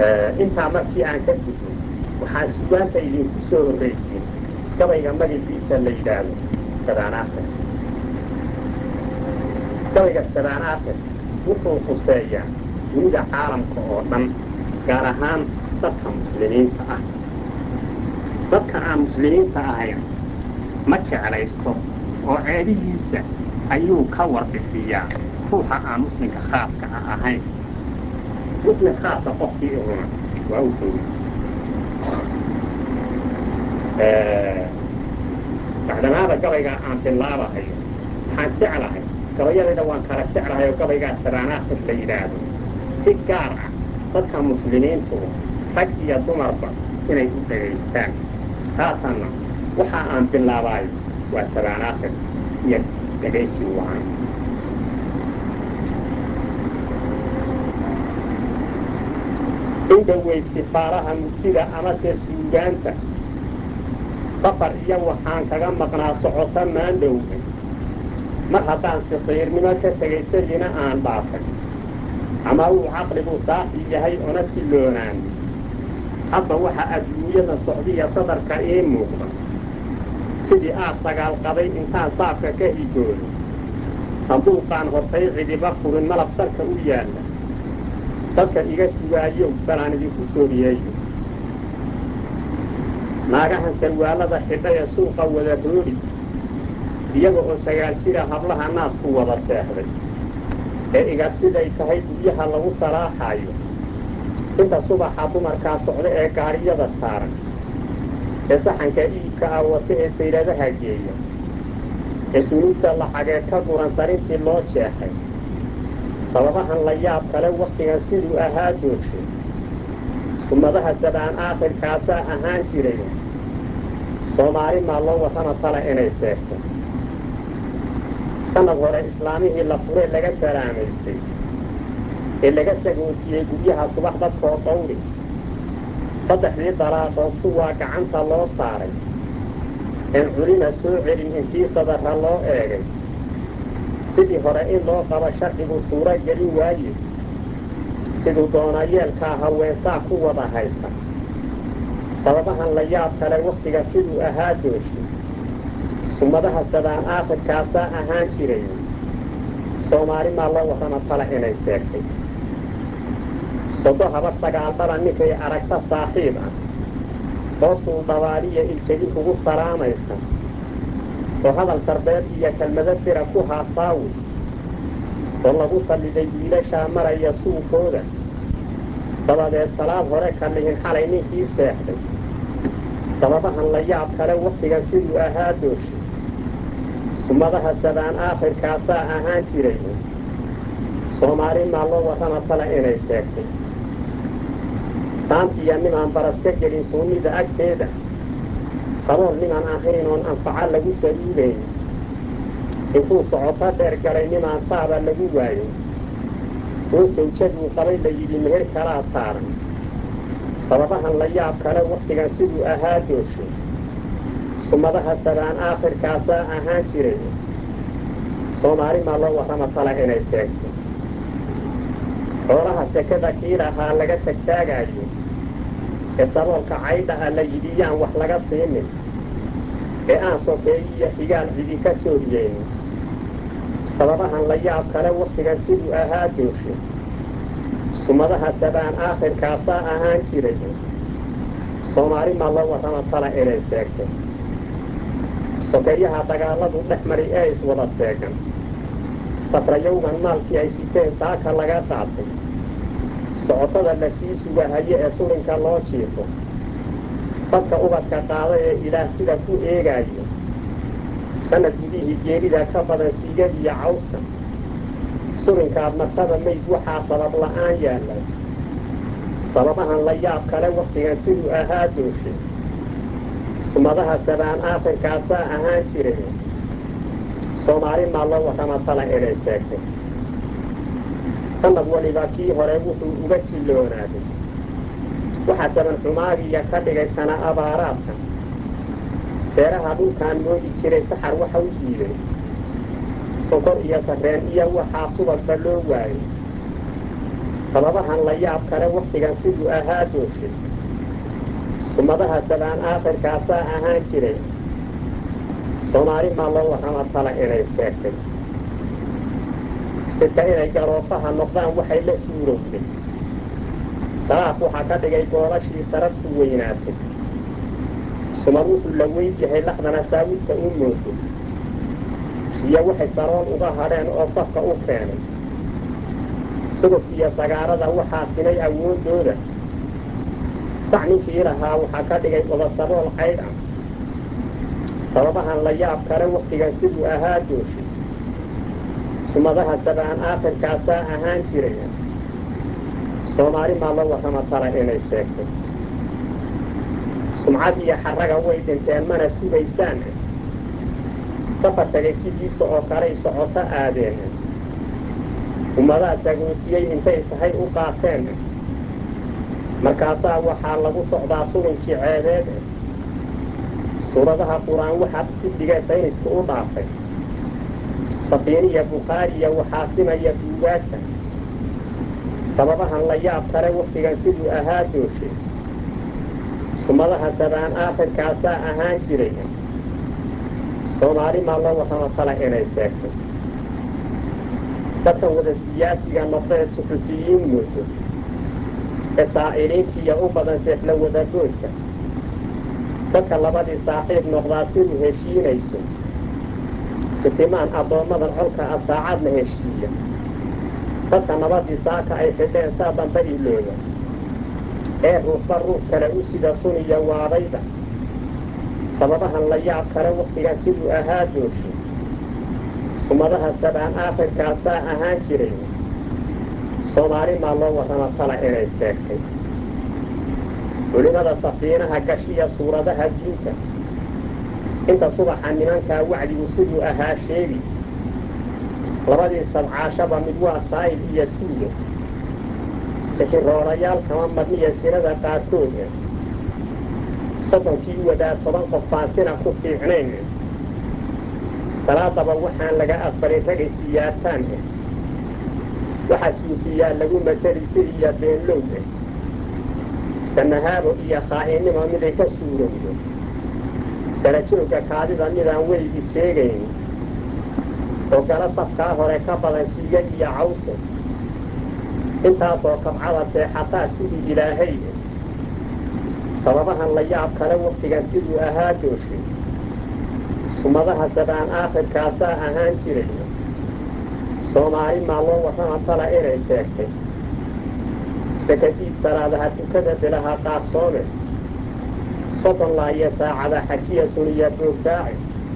intaa markii aan ka gudbo waxaa sugaanta idinku soo horraysiin gabayga magaciisa la yidhaahdo sabaan aafir gabayga sabaan aafir wuxuu khuseeyaa dunida caalamka oo dhan gaar ahaan dadka muslimiinta ah dadka aan muslimiinta ahayn ma jeclaysto oo ceebihiisa ayuu ka warbixiyaa ruuxa aan muslimka khaaska ah ahayn muslim khaasa qofkii ihuna waa u dhowi bacdamaada gabaygaa aan bilaabahayo waxaan jeclahay gabayadayda waan kala jeclahay oo gabaygaa sabaanaakhir la yidhaahdo si gaar ah dadka muslimiintu rag iyo dumarba inay u dhagaystaan haatanna waxa aan bilaabaayo waa sabaanaakhir iyo dhegaysi waan indhoweyd sifaaraha mugtida amase suugaanta safar iyo waxaan kaga maqnaa socota maandhowga mar haddaan sikhiirnimo ka tegay sagina aan dhaafay ama uu caqligu saafi yahay ona siloonaan hadda waxa adduunyada socdiya sadarka ii muuqda sidii aad sagaal qaday intaan saafka ka higoodo sanduuqaan hortay cidiba furin malab salka u yaalla dadka iga sugaayow balaan idinku sooriyeeyo naagahan sarwaalada xidha ee suuqa wada roodhi iyaga oo sagaal jira hablaha naasku wada seexday ee igar siday tahay guryaha lagu salaaxaayo inta subaxa dumarkaa socda ee gaariyada saaran ee saxanka iibka ah wata ee sayladaha geeya ee sunuubta lacageed ka guran sarintii loo jeexay sababahan la yaab kale wakhtigan siduu ahaa doogshay ummadaha sabaan aakhirkaasaa ahaan jiray soomaali maa loo warrama tala inay seegto sannad hore islaamihii la furee laga salaamaystay ee laga sagootiyey guryaha subax dadkoo dawri saddexdii dalaaqood kuwaa gacanta loo saaray een culina soo celin intii sadarra loo eegay sidii hore in loo qabo sharcigu suuro gelin waaye siduu doonayeelkaa haweensaa ku wada haysta sababahan la yaab kale wakhtiga siduu ahaa dooshay summadaha sabaan aakhirkaasaa ahaan jiray soomaali maa loo warrama tala inay seegtay sodo haba sagaal dhala ninkay aragta saaxiib ah hoosuu dhabaaliya iljegi kugu salaamaysa oo hadal sarbeed iyo kelmado sira ku haasaawi oo lagu salliday wiilashaa maraya suuqooda dabadeed salaad hore ka lihin xalay ninkii seexday sababahan la yaab kale wakhtigan siduu ahaa dooshay summadaha sabaan aakhirkaasaa ahaan jiray soomaali maa loo warrama tala inay seegtay saantiya nimaan baras ka gelin suunnida agteeda sabool nimaan ahayn oon anfaca lagu saluugayn intuu socoto dheer galay nimaan saaba lagu waayey oo sawjaduu qabay la yidhi meher kalaa saaran sababahan la yaab kale wakhtigan siduu ahaa dooshay summadaha sabaan aakhirkaasaa ahaan jiray soomaali maa loo warrama tala inay seegto xoolaha sekada kii lahaa laga tagtaagaayo ee saboolka caydha ah la yidhi yaan wax laga siinin ee aan sokeeyiyo xigaal cidi ka sooriyeynin sababahan la yaab kale wakhtigan siduu ahaa dooshay summadaha sabaan aakhirkaasaa ahaan jiray soomaali maa loo warrama tala inay seegtay sokeeyaha dagaalladu dhex mari ee iswada seegan safrayowgan maalkii ay siteen saaka laga qaatay socotada la sii sugahaye ee sulinka loo jiifo sadka ubadka qaada ee ilaah sida ku eegaayo sannad gudihii geerida ka badan siigad iyo cawska sulinkaad martaba mayd waxaa sabab la'aan yaallay sababahan la yaab kale wakhtigan siduu ahaa dooshay summadaha sabaan aakhirkaasaa ahaan jiray soomaali maa loo warrama tala inay seegtay sannad waliba kii hore wuxuu uga silloonaaday waxaa saban xumaagiya ka dhigay sana abaaraadka seeraha dhulkaan moodi jiray saxar waxa u diiday sonkor iyo sarreen iyo waxaa subagba loo waayey sababahan la yaab kale wakhtigan siduu ahaa dooshay sumadaha sabaan aakhirkaasaa ahaan jiray soomaali maa loo warrama tala inay sheegtay sita inay garoofaha noqdaan waxay la suurowday salaaf waxaa ka dhigay goolashii sarartu weynaatay sumad wuxuu la weyn yahay laxdana saawidka u moodo iyo waxay saroon uga hadheen oo safka u keenay sudubkiiyo sagaarada waxaa sinay awooddooda sac ninkii lahaa waxaa ka dhigay odasabool caydh ah sababahan la yaab kale wakhtigan siduu ahaa dooshay sumadaha sabaan aakhirkaasaa ahaan jiray soomaali maa loo warrama tala inay sheegtay sumcad iyo xarraga way dhinteen mana sugaysaan safar tagay sidiisa oo kaley socoto aadeen ummadaha sagootiyey intay sahay u qaateen markaasaa waxaa lagu socdaa sugunkii ceebeed suuradaha qur-aan waxaa kudhiga sayniska u dhaafay safiiniya bukhaariya waxaa simaya buugaagta sababahan la yaab kale wakhtigan siduu ahaa dooshay sumadaha sabaan aakhirkaasaa ahaan jiray soomaali maa loo warrama tala inay sheegtay dadkan wada siyaasiga noqdee suxufiyiin moodo ee saa'iliintiiya u badan seefla wadagoodka dadka labadii saaxiib noqdaa siduu heshiinayso sitimaan addoommadan colka ah saacadna heshiiya dadka nabadii saaka ay xidheen saa damba ilooda ee ruuxba ruux kale u sida suniya waabayda sababahan la yaab kale wakhtigan siduu ahaa dooshay sumadaha sabaan aakhirkaasaa ahaan jiray soomaali maa loo warrama tala inay sheegtay culimada safiinaha gashiya suuradaha diinta inta subaxa nimankaa wacdigu siduu ahaa sheegi labadii sabcaashaba mid waa saa'il iyo tuuga sixiroolayaal kama madniya sinada qaarkood soddonkii wadaa toban qof baan sina ku fiicnayn salaadaba waxaan laga aqbalin ragay siyaartaan ah waxaa suufiyaa lagu mateli sidiiya beenlow ah sanahaabo iyo khaa'inimo miday ka suurowdo sarajoogga kaadida midaan weligii sheegayn oo gala safkaa hore ka badan siiga iyo cawse intaasoo kabcada seexataa sidii ilaahay sababahan la yaab kale wakhtigan siduu ahaa dooshay sumadaha sabaan aakhirkaasaa ahaan jiray soomaali maa loo warrama tala inay sheegtay sakadiid salaadaha tukada bilaha qaarsoome soddon laayo saacada xajiya suniya boogdaaci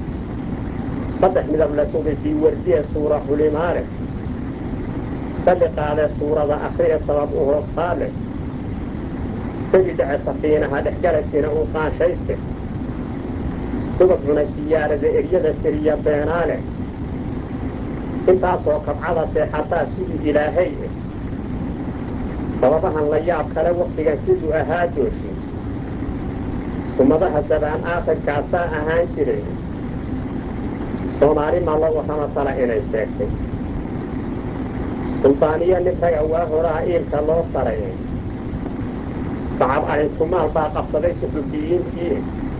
saddex midab la sugay fii wardiya suura xulimaale salli qaade suurada akhriya sabab u hoostaale sagi dhace safiinaha dhexgalasina uu qaanshayste subag cuna siyaarada eryada siriya beenaale intaasoo kabcada seexataa siduu ilaahay ah sababahan la yaab kale wakhtigan siduu ahaa dooshay sumadaha sabaan aakhirkaasaa ahaan jiray soomaali maa loo warrama tala inay sheegtay suldaaniyo nin raga waa horaa iilka loo sarayay sacab arinkumaal baa qabsaday suxufiyiintii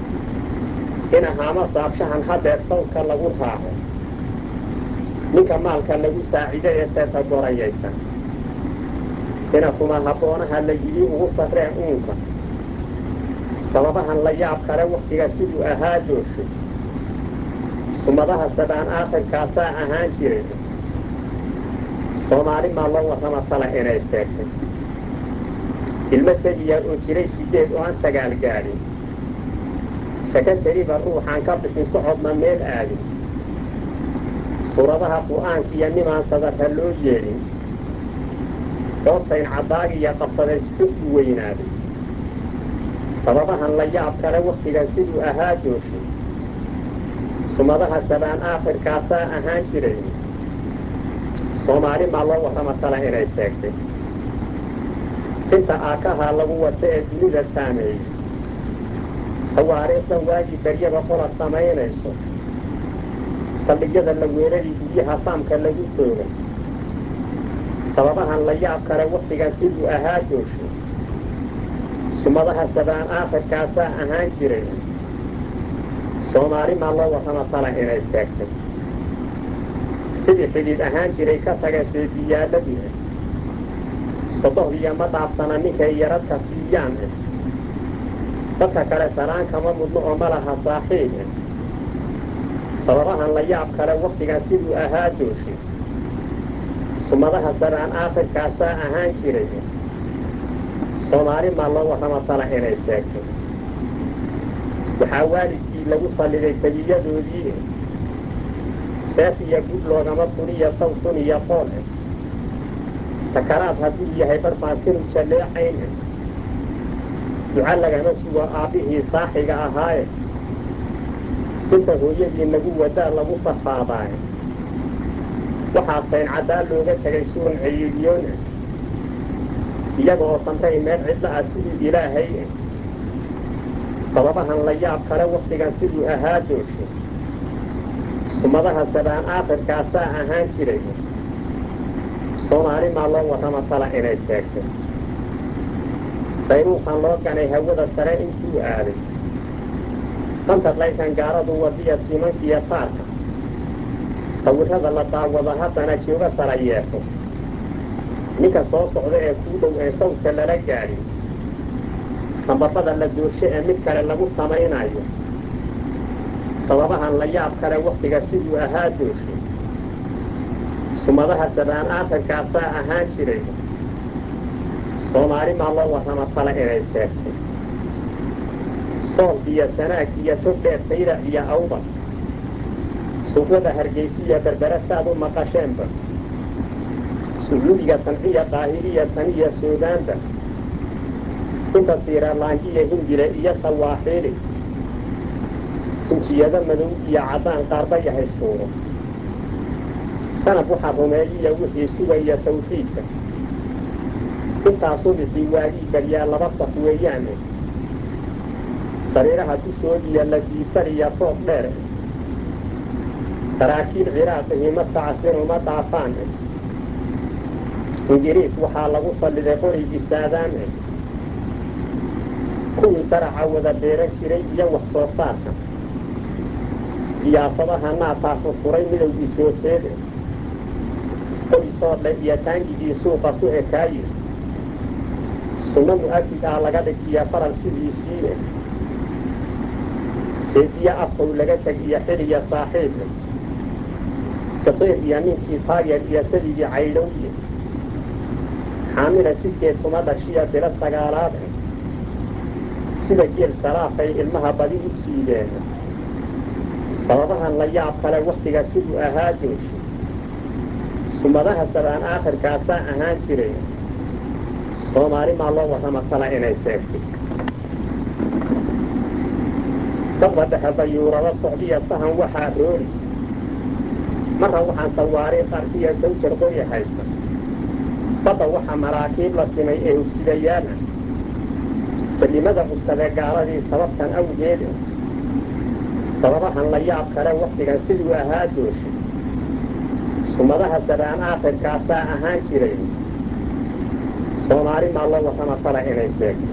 ina haama saabshahan hadeer sawdka lagu raaco ninka maalka lagu saacido ee seeta gorayaysan sina kuma habboonaha la yidhi ugu sarreen uunka sababahan la yaab kale wakhtiga siduu ahaa dooshay sumadaha sabaan aakhirkaasaa ahaan jiray soomaali maa loo warrama tala inay sheegtay ilmo sagiya oo jiray siddeed oo aan sagaal gaadhin sakatariba ruuxaan ka bixin socodna meel aadin suuradaha qur'aanka iyo nimaan sadarra loo yeedhin hoosayn caddaagiya qabsaday xugku weynaaday sababahan la yaab kale wakhtigan siduu ahaa dooshay sumadaha sabaan aakhirkaasaa ahaan jiray soomaali maa loo warrama tala inay sheegtay sinta aakahaa lagu wata ee dunida saameeyey sawaariikhdan waagii baryaba qola samaynayso saldhigyada la weerarii guryaha saamka lagu toogay sababahan la yaab kale wakhtigan siduu ahaa joosho sumadaha sabaan aakhirkaasaa ahaan jiray soomaali maa loo warrama tala inay seegtay sidii xidhiid ahaan jiray ka taga seediyaalladii sodohdiya ma dhaafsana ninkay yaradka siiyaan dadka kale salaan kama mudno oo ma laha saaxiib sababahan la yaab kale wakhtigan siduu ahaa jooshay sumadaha sabaan aakhirkaasaa ahaan jiray soomaali maa loo warrama tala inay seegtay waxaa waalidkii lagu salliday sabiyadoodii seef iyo gud loogama funiyo sawtun iyo qool sakaraad hadduu yahay barbaasinu jalleecayn duca lagama sugo aabbihii saaxiga ahaaye sinta hooyadii nagu wadaa lagu safaadaaye waxaa sayn caddaa looga tegay suran celiiliyoona iyaga oo samray meel cidla ah siduu ilaahay sababahan la yaab kale wakhtigan siduu ahaa jooshay sumadaha sabaan aakhirkaasaa ahaan jiray soomaali maa loo warrama tala inay seegtay sayruuqan loo ganay hawada sare intuu aaday santarlaykan gaaradu wadiya simankiiyo taarka sawirrada la daawado haddana jooga sara yeefo ninka soo socda ee kuu dhow ee sawdka lala gaadhin sambabada la doorsho ee mid kale lagu samaynayo sababahan la yaab kale wakhtiga siduu ahaa dooshay sumadaha sabaan aakhirkaasaa ahaan jiray soomaali maa loo warrama tala inay seegtay sool iyo sanaag iyo tog dheer sayrac iyo awda suuqyada hargaysiya berbere saad u maqasheenba sucuudiga sanciya qaahiriya taniya suudaanba inta siiralaanjiya hingile iyo sawaaxiili sinjiyado madow iyo caddaan qaarba yahay suuro sanad waxaa rumeeyiya wixii sugaya tawxiidka intaasuu bixii waagii baryaa laba saf weeyaane sariiraha dushoodiya la diibsaniya toob dheer saraakiil ciraaqihii madkacasiruma dhaafaan ingiriis waxaa lagu salliday qorigii saadaame kuwii saraca wada beeran jiray iyo wax soo saarka siyaasadaha naataa furfuray midowgii soofeede qoysoodhe iyo taangigii suuqa ku ekaaye sunno mu'akid ah laga dhigtiya faral sidiisiie seediye afkow laga tegiyo xiliya saaxiibe saqiir iyo ninkii taageer iyo sadigii caydhowye xaamila sidkeed kuma dhashiya bilo sagaalaade sida geel salaafay ilmaha badi u siideen sababahan la yaab kale wakhtiga siduu ahaa jooshay sumadaha sabaan aakhirkaasaa ahaan jiray soomaali maa loo warrama tala inay seegtay sabda dhexe dayuurado socdiya sahan waxaa roori marra waxaan sawaariikh arkiya sawjar qorya haysta badda waxaa maraakiib la simay ee hubsidayaal ah salimada cuskadee gaaladii sababtan awgeeda sababahan la yaab kale wakhtigan siduu ahaa jooshay sumadaha sabaan aakhirkaasaa ahaan jiray soomaali maa loo warrama tala inay sheegto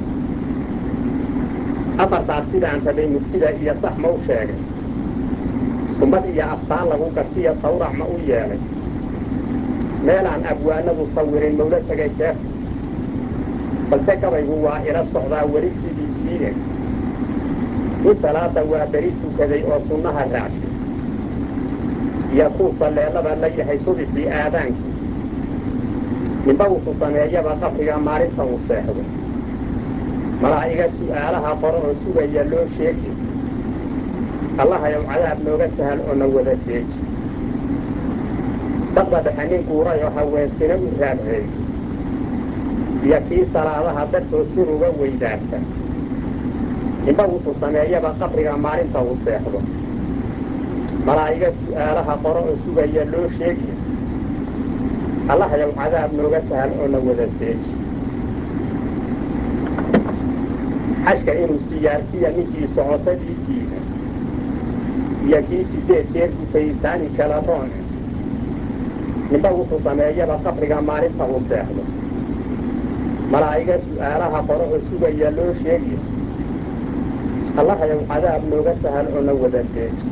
afartaas sidaan rabay murtida iyo sax ma u sheegay sumad iyo astaan lagu gartiyo sawrac ma u yeelay meelaan abwaanadu sawirin mawla tegay seefta balse gabaygu waa ila socdaa weli sidiisiie in salaada waa beri tukaday oo sunnaha raacshay iyo kuu salleellaba la yahay subixii aadaankii ninba wuxuu sameeyaba qabriga maalinta uu seexdo malaa'iga su'aalaha qoro oo sugaya loo sheegi allahayow cadaab nooga sahal oo na wada seeji sabda dhexe nin guuray oo haweensina u raadceey iyo kii salaadaha dartood sir uga weydaarta ninba wuxuu sameeyaba qabriga maalinta uu seexdo malaa'iga su'aalaha qoro oo sugaya loo sheegi allahayow cadaab nooga sahal oo na wada seeji xashka inuu siyaartiya ninkii socotadii diida iyo kii sideed jeer gutay saani kala roone ninba wuxuu sameeyaba qabriga maalinta uu seexdo malaa'iga su'aalaha qore oo sugaya loo sheegiyo allahayow cadaab nooga sahal oo na wada seeji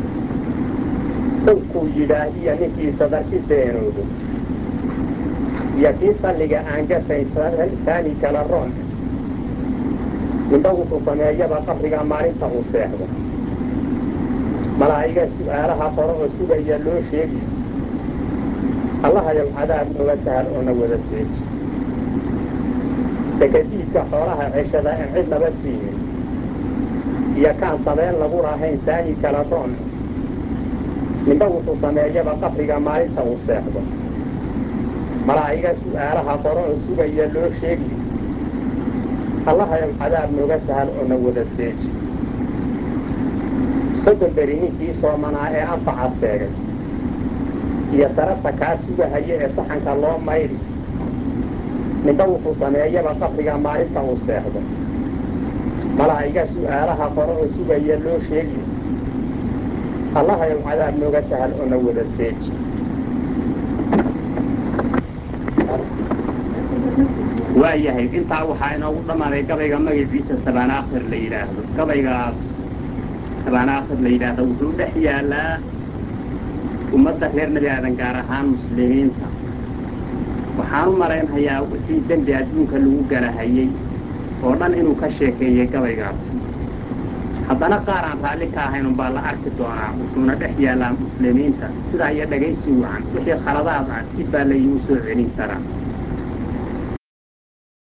sawkuu yidhaah iyo ninkii sadarki beenoodo iyo kii salliga aan gafayn saani kala roon ninba wuxuu sameeyaba qabriga maalinta uu seexdo malaa'iga su'aalaha qore oo sugaya loo sheegiyo allahayow cadaab nooga sahal oo na wada seeji sakadiidka xoolaha ceshada aan cid laba siinin iyo kaan sabeen lagu lahayn saani kala roon ninba wuxuu sameeyaba qabriga maalinta uu seexdo malaa'iga su'aalaha qore oo sugaya loo sheegiyo allahayow cadaab nooga sahal oo na wada seeji soddon beri ninkii soomanaa ee anfaca seegay iyo sarabta kaa sugahaya ee saxanka loo maydhi ninba wuxuu sameeyaba qabriga maalinta uu seexdo malaa'iga su'aalaha qore oo sugaya loo sheegiyo allahayow cadaab nooga sahal oo na wada seeji waayahay intaa waxaa inoogu dhammaaday gabayga magaciisa sabaanaakhir la yidhaahdo gabaygaas sabaanaakhir la yidhaahdo wuxuu dhex yaallaa ummadda reer nebi aadan gaar ahaan muslimiinta waxaan u malaynhayaa wixii dembi adduunka lagu galahayey oo dhan inuu ka sheekeeyey gabaygaasi haddana qaar aan raalli ka ahayn umbaa la arki doonaa wuxuuna dhex yaallaa muslimiinta sidaa iyo dhagaysi wacan wixii khaladaad ah dib baa layuu soo celin karaa